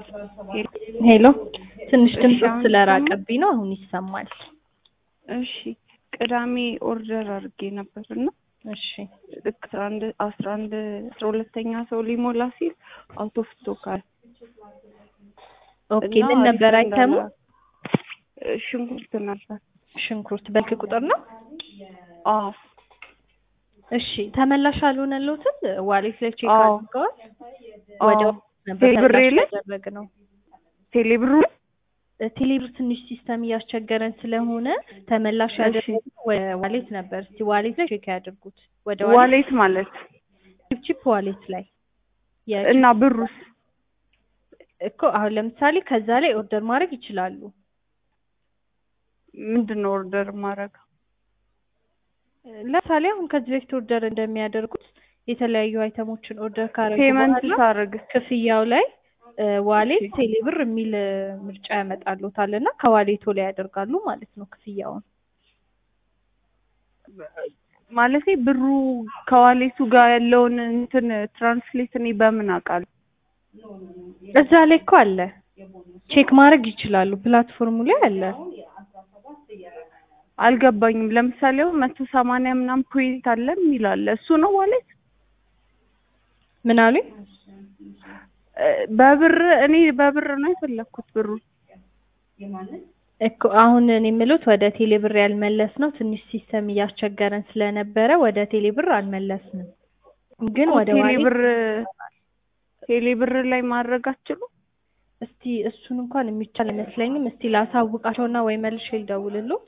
ሄሎ ትንሽ ድምፅ አሁን ስለራቀብኝ ነው። አሁን ይሰማል። እሺ ቅዳሜ ኦርደር አድርጌ ነበር እና እሺ ልክ አስራ አንድ አስራ አንድ አስራ ሁለተኛ ሰው ሊሞላ ሲል አውቶ ኦፍ ስቶክ አለ። ኦኬ። እና ምን ነበር አሪፍ አይተሙ? እንዳለ- ሽንኩርት ነበር። ሽንኩርት በልክ ቁጥር ነው። አዎ እሺ ተመላሽ አልሆነልዎትም? ዋሌት ላይ ቼክ አዎ። አድርገዋል? አዎ። ወደ ነበር ቴሌብሬ ተመላሽ ላይ? ያደረግነው። ቴሌብሩ ቴሌብር ትንሽ ሲስተም እያስቸገረን ስለሆነ ተመላሽ እሺ። ያደረግነው ወደ ዋሌት ነበር። እስቲ ዋሌት ላይ ቼክ ያድርጉት። ወደ ዋሌት ማለት ቺፕ ቺፕ ዋሌት ላይ የ- እና ብሩስ እኮ አሁን ለምሳሌ ከዛ ላይ ኦርደር ማድረግ ይችላሉ። ምንድን ነው ኦርደር ማድረግ? ለምሳሌ አሁን ከዚህ በፊት ኦርደር እንደሚያደርጉት የተለያዩ አይተሞችን ኦርደር ካረጉ ፔመንት በኋላ ሳረግ ክፍያው ላይ ዋሌት ቴሌብር የሚል እ፣ ምርጫ ያመጣሉታል እና ከዋሌቶ ላይ ያደርጋሉ ማለት ነው ክፍያውን። ማለቴ ብሩ ከዋሌቱ ጋር ያለውን እንትን ትራንስሌት እኔ በምን አውቃለሁ? እዛ ላይ እኮ አለ፣ ቼክ ማድረግ ይችላሉ። ፕላትፎርሙ ላይ አለ። አልገባኝም። ለምሳሌ አሁን መቶ ሰማንያ ምናምን ፖይንት አለ የሚል አለ። እሱ ነው ዋሌት? ምን አሉኝ? እ፣ በብር እኔ በብር ነው የፈለኩት ብሩ። እኮ አሁን እኔ የምሉት ወደ ቴሌብር ያልመለስ ነው ትንሽ ሲስተም እያስቸገረን ስለነበረ ወደ ቴሌብር አልመለስንም፣ ግን ወደ ዋሌት ቴሌብር ቴሌብር ላይ ማድረግ አትችሉም? እስቲ እሱን እንኳን የሚቻል አይመስለኝም። እስቲ ላሳውቃቸውና ወይ መልሼ ልደውልልዎት።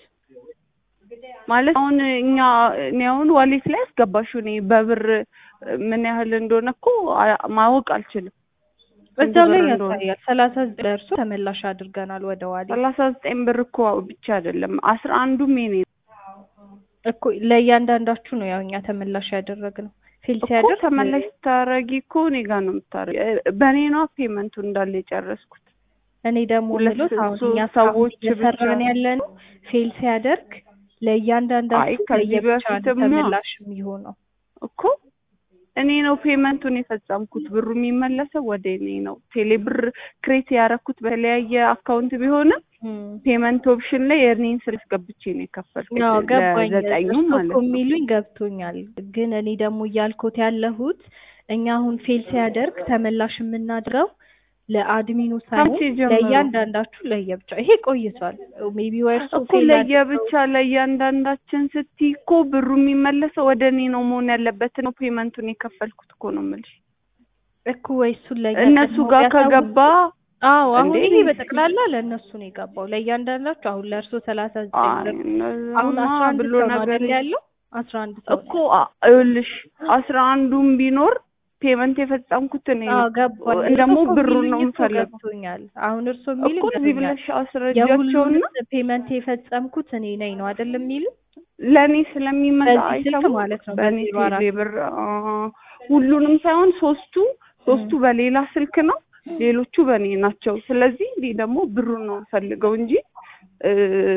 ማለት አሁን እኛ እኔ አሁን ዋሌት ላይ አስገባሽ እኔ በብር ምን ያህል እንደሆነ እኮ አ- ማወቅ አልችልም። ስንት እዛው ላይ ብር እንደሆነ። ያሳያል። ሰላሳ ዘጠኝ ደርሶ ተመላሽ አድርገናል ወደ ዋሌት ሰላሳ ዘጠኝ ብር እኮ ብቻ አይደለም አስራ አንዱም የኔ ነው እኮ ለእያንዳንዳችሁ ነው ያው እኛ ተመላሽ ያደረግነው። ፌል እኮ ሲያደርግ ተመላሽ ስታረጊ እኮ እኔ ጋር ነው የምታረጊ። በእኔ ነው ፔመንቱ እንዳለ የጨረስኩት። እኔ ደግሞ ሁለት ምሎት አሁን ሶስት እኛ ሰዎች እየሰራን ብቻ- ያለ ነው ፌል ሲያደርግ አይ ለእያንዳንዳችሁ ከዚህ ለየብቻ ነው በፊትማ ተመላሽ የሚሆነው። እኮ እኔ ነው ፔመንቱን የፈጸምኩት። ብሩ የሚመለሰው ወደ እኔ ነው። ቴሌ ብር ክሬት ያደረኩት በተለያየ አካውንት ቢሆንም እም። ፔመንት ኦፕሽን ላይ የእኔን ስልክ ገብቼ ነው የከፈልኩት አዎ ገባኝ። ለዘጠኙ እርሶ ማለት እኮ ነው። የሚሉኝ ገብቶኛል። ግን እኔ ደግሞ እያልኩት ያለሁት እኛ አሁን ፌል ሲያደርግ ተመላሽ የምናድረው ለአድሚኑ ሳይሆን ከመቼ ጀምሮ? ለእያንዳንዳችሁ ለየብቻ። ይሄ ቆይቷል። ሜቢ ወይ እርሶ እኮ ፌል ለየብቻ ለእያንዳንዳችን ስትይ እኮ ብሩ የሚመለሰው ወደ እኔ ነው መሆን ያለበት ነው። ፔመንቱን የከፈልኩት እኮ ነው የምልሽ። እኮ ወይ እሱን ለእኛ እነሱ ቀድሞ ጋር ቢያሳውቁ- ከገባ አዎ አሁን እንዴ? ይሄ በጠቅላላ ለእነሱ ነው የገባው። ለእያንዳንዳችሁ አሁን ለእርሶ ሰላሳ ዘጠኝ አይ ብር እነዛማ አሁን አስራ አንድ ብሎ ሰው ነው ነገር አይደል ያለው? አስራ አንድ ሰው እኮ አ- ይኸውልሽ አስራ አንዱም ቢኖር ፔመንት የፈጸምኩት እኔ አዎ ነው። ገባኝ። ደግሞ እርሶ እኮ ብሩን ነው የሚሉኝ እኮ የምፈልገው ገብቶኛል። አሁን እርሶ የሚሉኝ እኮ እዚህ ገብቶኛል። ብለሽ አስረጃቸውና የሁሉንም ፔመንት የፈጸምኩት እኔ ነኝ ነው አይደለም የሚሉ ለእኔ ስለሚመጣ በዚህ ስልክ አይተሙ ማለት ነው፣ በእኔ በዜሮ አራት ቴሌ ብር አ፣ ሁሉንም ሳይሆን ሶስቱ ሶስቱ በሌላ ስልክ ነው፣ ሌሎቹ በእኔ ናቸው። ስለዚህ እኔ ደግሞ ብሩን ነው የምፈልገው እንጂ እ፣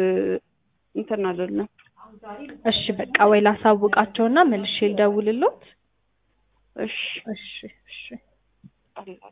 እንትን አይደለም። እሺ በቃ ወይ ላሳውቃቸውና መልሼ ልደውልልዎት። እሺ እሺ እሺ አላህ